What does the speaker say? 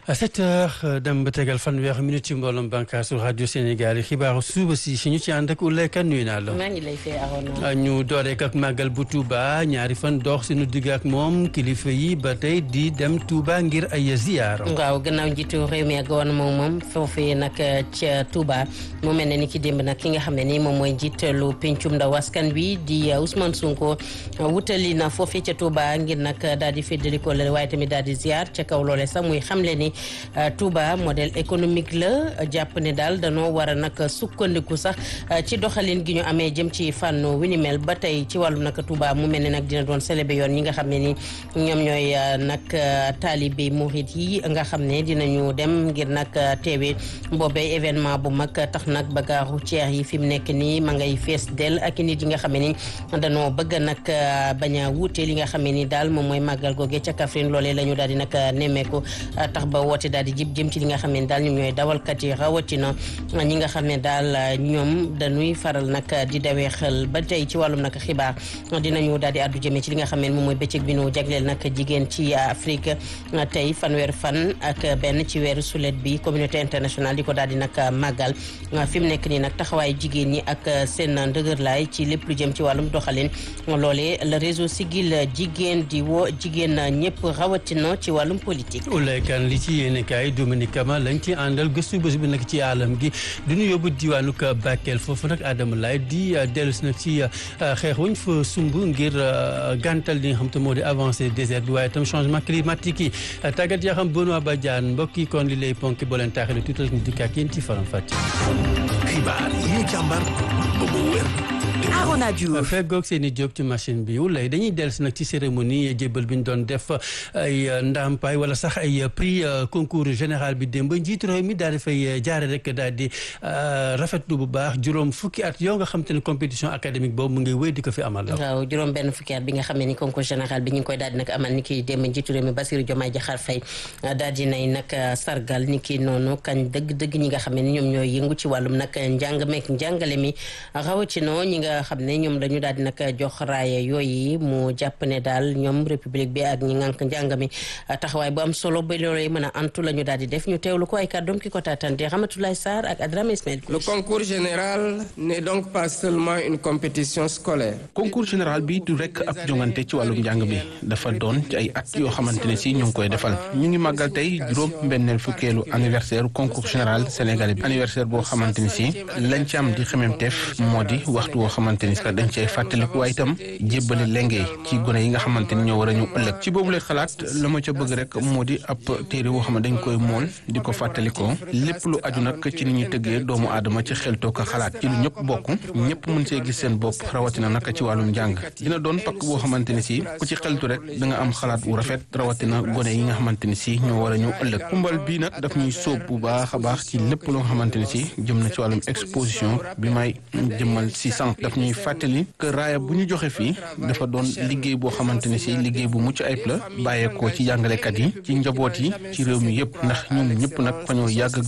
sept heures dem ba tegal fanweer minute ci mbooloom bànqaasu rajo Sénégal yi xibaaru suba si si ñu ci ànd ak Oulaye Kane nuyu naa la. maa ngi lay fay Arona. ñu dooreek ak màggal bu Touba ñaari fan dox suñu digg ak moom kilifa yi ba tey di dem Touba ngir ay ziar. waaw gannaaw njiitu réew mi ak gouvernement moom foofee nag ca Touba mu mel ne ni ki démb nag ki nga xam ne ni moom mooy njiitalu pencum ndaw askan wi di Ousmane Sonko wutali na foofee ca Touba ngir nag daal di féddali ko la waaye tamit daal di ziar ca kaw loole sax muy xamle ni Touba modèle économique la jàpp ne daal danoo war a nag sukkandiku sax ci doxalin gi ñu amee jëm ci fànn wi ni mel ba tey ci wàllu nag Touba mu mel ne nag dina doon célébé yoon ñi nga xam ne ni ñoom ñooy nag taalibe murit yi nga xam ne dinañu dem ngir nag teewe boobee événement bu mag tax nag bagaaru ceex yi fi mu nekk nii ma ngay fees del ak nit yi nga xam ne ni danoo bëgg nag bañ a wuute li nga xam ne ni daal moom mooy màggal googe ca Kaffrine loolee la ñu daal di nag nemmeeku tax ba woote daal di jib jëm ci li nga xam ne daal ñoom ñooy dawalkat yi rawatina ñi nga xam ne daal ñoom dañuy faral nag di dawee xel ba tey ci wàllum nag xibaar dinañu daal di addu jëmee ci li nga xam ne moom mooy bëccëg bi nu jagleel nag jigéen ci Afrique tey fanweer fan ak benn ci weeru sulet bi communauté internationale di ko daal di nag màggal fi mu nekk nii nag taxawaayu jigéen ñi ak seen ndëgërlaay ci lépp lu jëm ci wàllum doxalin loolee le réseau Siggil jigéen di woo jigéen ñëpp rawatina ci wàllum politique. Oulaye Kane li ci yéene kaay Dominique Kama lañ ci àndal gëstu bés bi nag ci àllam gi du ñu yóbbu diwaanu Bakel foofu nag Adama Laye di dellu si nag ci xeex wuñ fa sumb ngir gàntal li nga xam te moo di avancée désert bi waaye itam changement climatique yi tàggat yaa xam Benoît Badiane mbokk yi kon li lay ponk boo leen taaxee tuutal ñu dikk ak yéen ci faram fàcce. xibaar yi ñu càmbar ba mu wér. Arona Diouf feggoog seen i jóg ci machine bi wulay dañuy dellu si nag ci cérémonie jébbal bi ñu doon def ay ndàmpaay wala sax ay prix concours général bi démb njiitu réew mi daal di fay jaare rek daal di rafetlu bu baax juróom fukki at yoo nga xam te ne compétition académique boobu mu ngi wéy di ko fi amal la waaw juróom benn fukki at bi nga xam ne ni concours général bi ñu ngi koy daal di nag amal ni ki démb njiitu réew mi Bassirou Diomaye Diakhar Faye daal di nay nag sargal ni ki noonu kañ dëgg-dëgg ñi nga xam ne ni ñoom ñooy yëngu ci wàllum nag njàng meek njàngale mi rawatina ñi nga xam ne ñoom dañu daal di nag jox raaya yooyu mu jàpp ne daal ñoom république bi ak ñi ngànk njàng mi taxawaay bu am solo ba loolu mën a antu la ñu daal di def ñu teewlu ko ay kàddoom ki ko taatante Ramatoulaye Sarr ak Adrame Ismaël Le concours général n'est donc pas seulement une compétition scolaire. concours général bi du rekk ab jongante ci wàllum njàng bi dafa doon ci ay at yoo xamante ne si ñu ngi koy defal ñu ngi màggal tey juróom mbenneel fukkeelu anniversaire concours général sénégalais bi anniversaire boo xamante ni si lañ ci am di xememteef moo di waxtu woo xamante ni dañ cay fàttaliku waaye itam jébbale lenge ci gone yi nga xamante ni ñoo war a ñu ëllëg ci boobu lay xalaat la ma ca bëgg rek moo di ab téere woo xam ne dañ koy mool di ko fàttalikoo lépp lu aju nag ci ni ñuy tëggee doomu aadama ci xeltoo ko xalaat ci lu ñëpp bokk ñëpp mën see gis seen bopp rawatina nag ci wàllum njàng dina doon pakk boo xamante ni si ku ci xeltu rek da nga am xalaat wu rafet rawatina gone yi nga xamante ni si ñoo war a ñu ëllëg kumbal bii nag daf ñuy sóob bu baax a baax ci lépp loo xamante ni si jëm na ci wàllum exposition bi may jëmmal si sànq daf ñuy fàttali que raaya bu ñu joxe fii dafa doon liggéey boo xamante ne si liggéey bu mucc ayib la bàyyeekoo ci jàngalekat yi ci njaboot yi ci réew mi yëpp ndax ñun ñëpp nag fa ñoo yàgg